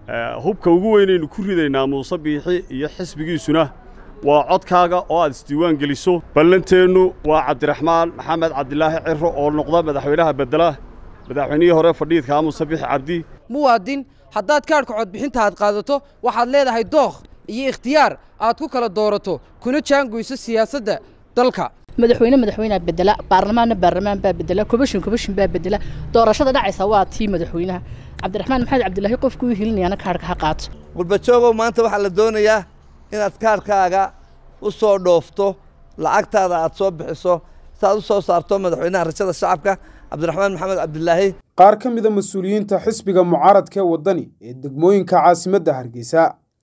hubka ugu weynaynu ku ridaynaa muuse biixi iyo xisbigiisuna waa codkaaga oo aad isdiiwaan geliso ballanteennu waa cabdiraxmaan maxamed cabdilaahi ciro oo noqda madaxweynaha beddela madaxweynihii hore fadhiidkaa muuse biixi cabdi muwaadin haddaad kaadhka codbixinta aad qaadato waxaad leedahay dookh iyo ikhtiyaar aad ku kala doorato kuna jaangoyso siyaasadda dalka madaxweyne madaxweynea bedela baarlamaanna baarlamaan baa bedela kobashin kobashin baa bedela doorashada dhacaysa waa tii madaxweynaha cabdiraxmaan maxamed cabdilaahi qofku u hilinayana kaadhka ha qaato qurbajoogow maanta waxaa la doonayaa inaad kaadhkaaga u soo dhoofto lacagtaada aad soo bixiso si aad u soo saarto madaxweynaha rajada shacabka cabdiraxmaan maxamed cabdilaahi qaar ka mida mas-uuliyiinta xisbiga mucaaradka ee waddani ee degmooyinka caasimadda hargeysa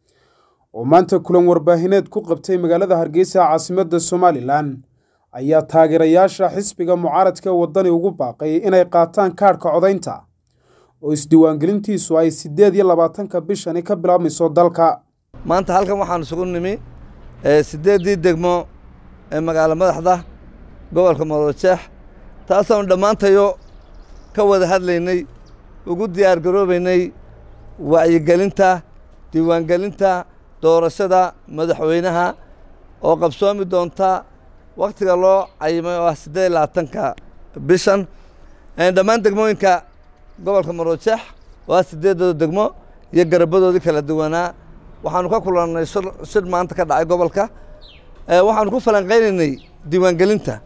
oo maanta kulan warbaahineed ku qabtay magaalada hargeysa caasimadda somalilan ayaa taageerayaasha xisbiga mucaaradka ee waddani ugu baaqay inay qaataan kaadhka codaynta oo isdiiwaangelintiisu ay siddeed iyo labaatanka bishani ka bilaabmayso dalka maanta halkan waxaan isugu nimi siddeeddii degmo ee magaalo madaxda gobolka marojeex taasaanu dhammaantayo ka wada hadlaynay ugu diyaar garoobaynay wacyigelinta diiwaangelinta doorashada madaxweynaha oo qabsoomi doonta wakhtiga loo cayimay oo ah siddeed iyo labaatanka bishan dhammaan degmooyinka gobolka marojeex oo ah siddeeddooda degmo iyo garabadoodii kala duwanaa waxaanu ka kulannay shir maanta ka dhacay gobolka waxaanu ku falanqaynaynay diiwaangelinta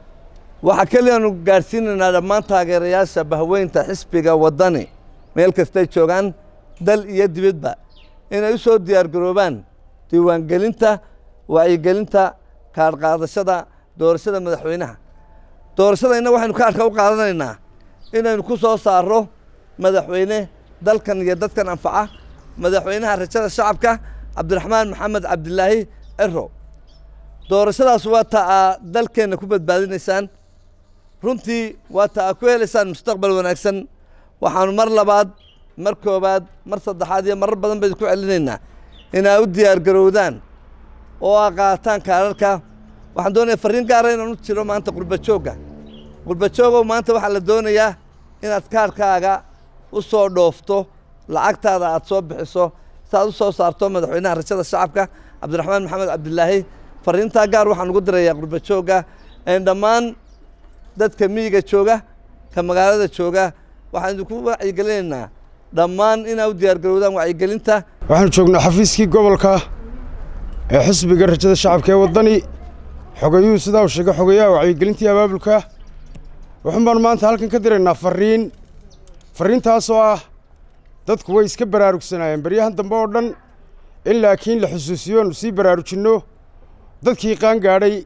waxaa keliyaanu gaadhsiinaynaa dhammaan taageerayaasha bahweynta xisbiga waddani meel kastay joogaan dal iyo dibadba inay u soo diyaar garoobaan diiwaangelinta wacyigelinta kaadhqaadashada doorashada madaxweynaha doorashada inna waxaynu kaadhka u qaadanaynaa inaynu ku soo saarro madaxweyne dalkan iyo dadkan anfaca madaxweynaha rajada shacabka cabdiraxmaan maxamed cabdilaahi ciro doorashadaas waa ta aa dalkeenna ku badbaadinaysaan runtii waa ta aa ku helaysaan mustaqbal wanaagsan waxaanu mar labaad mar koowaad mar saddexaad iyo marar badan baynu ku celinaynaa inaa u diyaar garowdaan oo aa qaataan kaadharka waxaan doonaya farriin gaara inaan u jiro maanta qurbajoogga qurbajoogow maanta waxaa la doonayaa inaad kaadhkaaga u soo dhoofto lacagtaada aad soo bixiso si aad u soo saarto madaxweynaha rajada shacabka cabdiraxmaan maxamed cabdilaahi farriintaa gaar waxaan ugu dirayaa qurbajoogga dhammaan dadka miyiga jooga ka magaalada jooga waxaan idinku wacyigelinaynaa dhammaan inaa u diyaar garowdaan wacyigelinta waxaanu joognaa xafiiskii gobolka ee xisbiga rajada shacabka ee waddani xogayuhu sidaa uu sheegay xogayaha wacyigelintii abaabulka wuxuun baanu maanta halkan ka diraynaa farriin farriintaasoo ah dadku way iska baraarugsanaayeen baryahan dambe oo dhan in laakiin la xusuusiyo oonu sii baraarujinno dadkii qaan gaadhay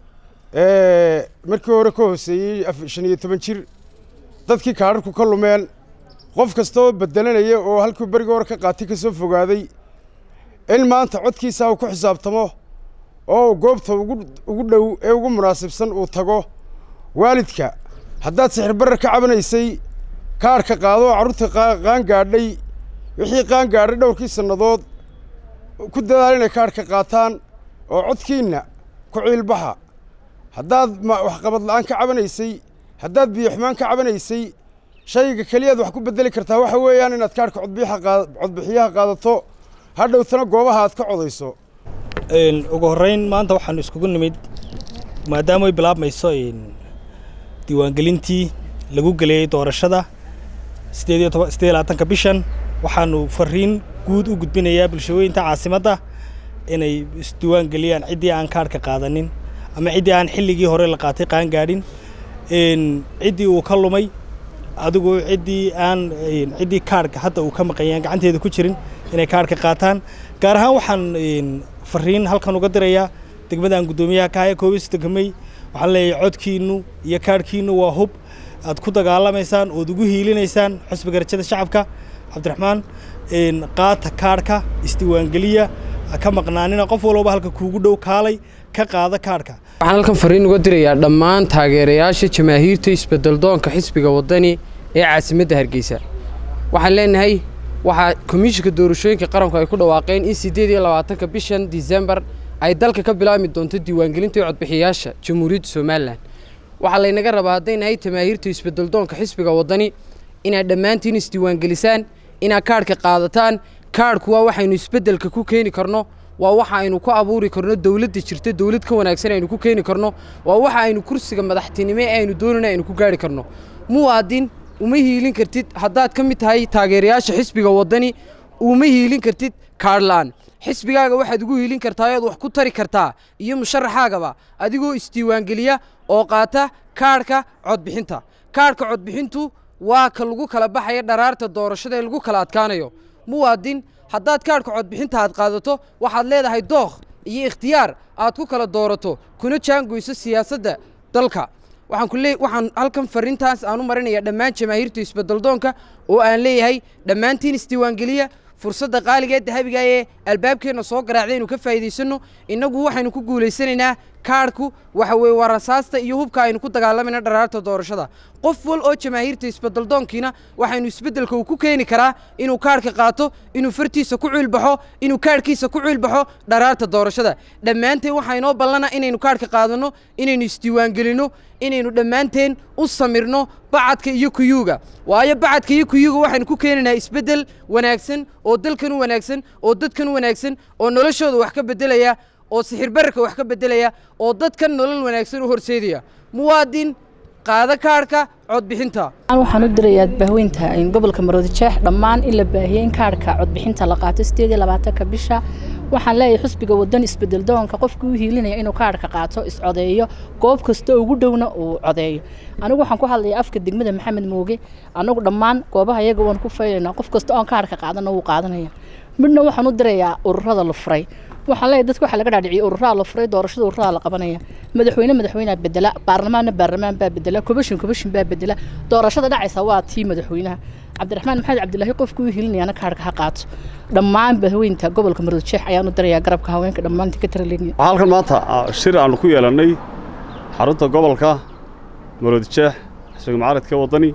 ee markii hore ka hooseeyey shan iyo toban jir dadkii kaadharku ka lumeen qof kasta oo beddelanaya oo halkuu berigii hore ka qaatay ka soo fogaaday in maanta codkiisaa uu ku xisaabtamo oo goobta ugu dhow ee ugu munaasibsan uu tago waalidka haddaad sixir barar ka cabanaysay kaadhka qaado oo carruurta qaan gaadhay wixii qaan gaadhay dhowrkii sannadood ku dadaal inay kaadhka qaataan oo codkiinna ku ciilbaxa haddaad waxqabad la'aan ka cabanaysay haddaad biyo xumaan ka cabanaysay shayga keliyaad wax ku beddeli kartaa waxa weeyaan inaad kaadhka codbixiyaha qaadato hadhowtana goobaha aad ka codayso ugu horrayn maanta waxaanu iskugu nimid maadaama ay bilaabmayso diiwaangelintii lagu geliyey doorashada siddeed iyo toban siddeed iyo labaatanka bishan waxaanu farriin guud u gudbinayaa bulshooyinta caasimadda inay isdiiwaan geliyaan ciddii aan kaadhka qaadanin ama ciddii aan xilligii hore la qaatay qaan gaadhin ciddii uu ka lumay adigu ciddii aan ciddii kaadhka hadda uu ka maqanyaan gacanteeda ku jirin inay kaadhka qaataan gaar ahaan waxaan farriin halkan uga dirayaa degmadaan guddoomiyaha kaaya koobis degmay waxaan leeyahay codkiinnu iyo kaadhkiinnu waa hub aad ku dagaalamaysaan ood ugu hiilinaysaan xusbiga rajada shacabka cabdiraxmaan qaata kaadhka isdiiwaangeliya ka maqnaanina qof walba halka kuugu dhow kaalay ka qaada kaadhka waxaan halkan farriin uga dirayaa dhammaan taageerayaasha jamaahiirta isbeddeldoonka xisbiga waddani ee caasimadda hargeysa waxaan leenahay waxaa komishinka doorashooyinka qaranku ay ku dhawaaqeen in siddeed iyo labaatanka bishan disembar ay dalka ka bilaabmi doonto diiwaangelinta codbixiyaasha jamhuuriyadda somalilan waxaa laynaga rabaa hadday nahay jamaahiirta isbeddeldoonka xisbiga waddani inaad dhammaantiin isdiiwaangelisaan inaad kaadhka qaadataan kaadhku waa waxaynu isbeddelka ku keeni karno waa waxa aynu ku abuuri karno dowladda jirta dowlad ka wanaagsan aynu ku keeni karno waa waxa aynu kursiga madaxtinimo ee aynu doonayna aynu ku gaari karno muwaadin uma hiilin kartid haddaad ka mid tahay taageerayaasha xisbiga waddani uma hiilin kartid kaadhlaan xisbigaaga waxaad ugu hiilin kartaa oad wax ku tari kartaa iyo musharaxaagaba adigoo isdiiwaangeliya oo qaata kaadhka codbixinta kaadhka codbixintu waa ka lagu kala baxaya dharaarta doorashada ee lagu kala adkaanayo muwaadin haddaad kaadhka codbixinta aad qaadato waxaad leedahay dookh iyo ikhtiyaar aad ku kala doorato kuna jaangoyso siyaasadda dalka waxaan ku lee waxaan halkan farrintaas aan u marinayaa dhammaan jamaahiirta isbeddeldoonka oo aan leeyahay dhammaantiin isdiiwaangeliya fursadda qaaliga ee dahabiga ee albaabkeenna soo garaacday inuu ka faa'iidaysanno innagu waxaynu ku guulaysanaynaa kaadhku waxa weeye waa rasaasta iyo hubka aynu ku dagaalamayna dharaarta doorashada qof wal oo jamaahiirta isbeddeldoonkiina waxaynu isbeddelka uu ku keeni karaa inuu kaadhka qaato inuu fartiisa ku ciilbaxo inuu kaadhkiisa ku ciilbaxo dharaarta doorashada dhammaanteen waxaa inoo ballana inaynu kaadhka qaadanno inaynu isdiiwaangelinno inaynu dhammaanteen u samirno bacadka iyo kuyuuga waayo bacadka iyo kuyuuga waxaynu ku keenaynaa isbeddel wanaagsan oo dalkan u wanaagsan oo dadkan u wanaagsan oo noloshooda wax ka beddelaya oo sixir bararka wax ka beddelaya oo dadkan nolol wanaagsan u horseedaya muwaadin qaada kaadhka codbixinta waxaan u dirayaa bahweynta gobolka maroodijeex dhammaan in la baahiyey in kaadhka codbixinta la qaato sideed iyo labaatanka bisha waxaan leeyahay xusbiga wadan isbedel doonka qofka u hiilinaya inuu kaadhka qaato iscodeeyo goob kasta ugu dhowna uu codeeyo anigu waxaan ku hadlayaa afka degmada maxamed mooge anagu dhammaan goobaha iyaga waan ku faylaynaa qof kasta oon kaadhka qaadana wuu qaadanaya midna waxaan u dirayaa ururada la furay waxaan leeyahay dadka waxaa laga dhaadhiciyay ururaha la furay doorashada ururaha la qabanaya madaxweyne madaxweynea bedela baarlamaanna baarlamaan baa bedela kobashin kobashin baa bedela doorashada dhacaysa waa tii madaxweynaha cabdiraxmaan maxamed cabdilaahi qofku u hilinayana kaadhka ha qaato dhammaan bahweynta gobolka maroodijeex ayaan u dirayaa garabka haweenka dhammaanta ka taralegya waxaa halkan maanta shir aanu ku yeelannay xarunta gobolka maroodijeex xisbiga mucaaradka waddani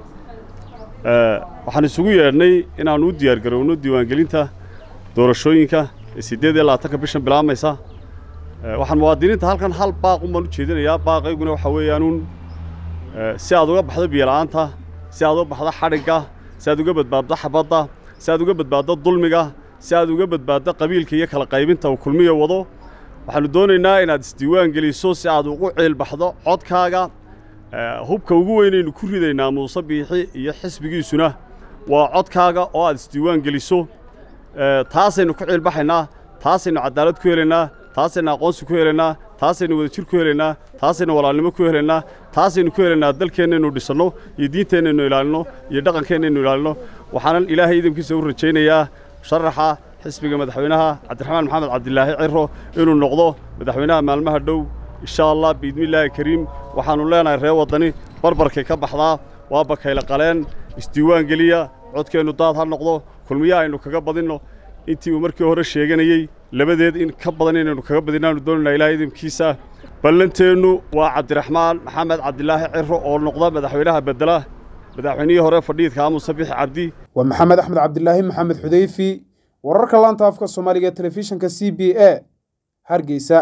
waxaan isugu yeedhnay inaannu u diyaargarowno diiwaangelinta doorashooyinka ee siddeed iyo labaatanka bishan bilaabmaysa waxaan muwaadiniinta halkan hal baaq un baan u jeedinayaa baaqayguna waxaa weeyaanuun si aad uga baxdo biyola'aanta si aad uga baxdo xadhigga si aad uga badbaaddo xabadda si aad uga badbaaddo dulmiga si aad uga badbaaddo qabiilka iyo kala qaybinta uu kulmiya wado waxaannu doonaynaa inaad isdiiwaan geliso si aad ugu ciilbaxdo codkaaga hubka ugu weynaynu ku ridaynaa muuse biixi iyo xisbigiisuna waa codkaaga oo aad isdiiwaan geliso taasaynu ku ciilbaxaynaa taasaynu cadaalad ku helaynaa taasaynu aqoonsi ku helaynaa taasaynu wadajir ku helaynaa taasaynu walaalnimo ku helaynaa taasaynu ku helaynaa dalkeennaynu dhisanno iyo diinteennaynu ilaalinno iyo dhaqankeennaynu ilaalinno waxaanan ilaahay idinkiisa u rajaynayaa sharaxa xisbiga madaxweynaha cabdiraxmaan maxamed cabdilaahi ciro inuu noqdo madaxweynaha maalmaha dhow insha allah biidnillaahi kariim waxaannu leenahay ree waddani barbarkay ka baxdaa waa bakayle qaleen isdiiwaan geliya codkeennu daad ha noqdo kulmiyaha aynu kaga badinno intii uu markii hore sheeganayey labadeed in ka badan inaynu kaga badinaanu doonaynaa ilaahay idinkiisa ballanteennu waa cabdiraxmaan maxamed cabdilaahi ciro oo noqda madaxweynaha beddela madaxweynihii hore fadhiidka muuse bixi cabdi waa maxamed axmed cabdilaahi maxamed xudeyfi wararka laanta afka soomaaliga ee telefishinka c b a hargeysa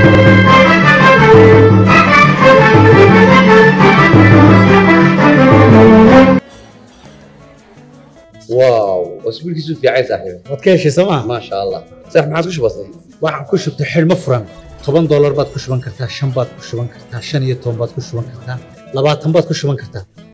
واو اسبوع كيسو في عايز صاحبي waad ka heshay sooma ما شاء الله صح ما عادش بسيط waxaan ku shubtay xidhmo furan toban doolar baad ku shuban kartaa shan baad ku shuban kartaa shan iyo toban baad ku shuban kartaa labaatan baad ku shuban kartaa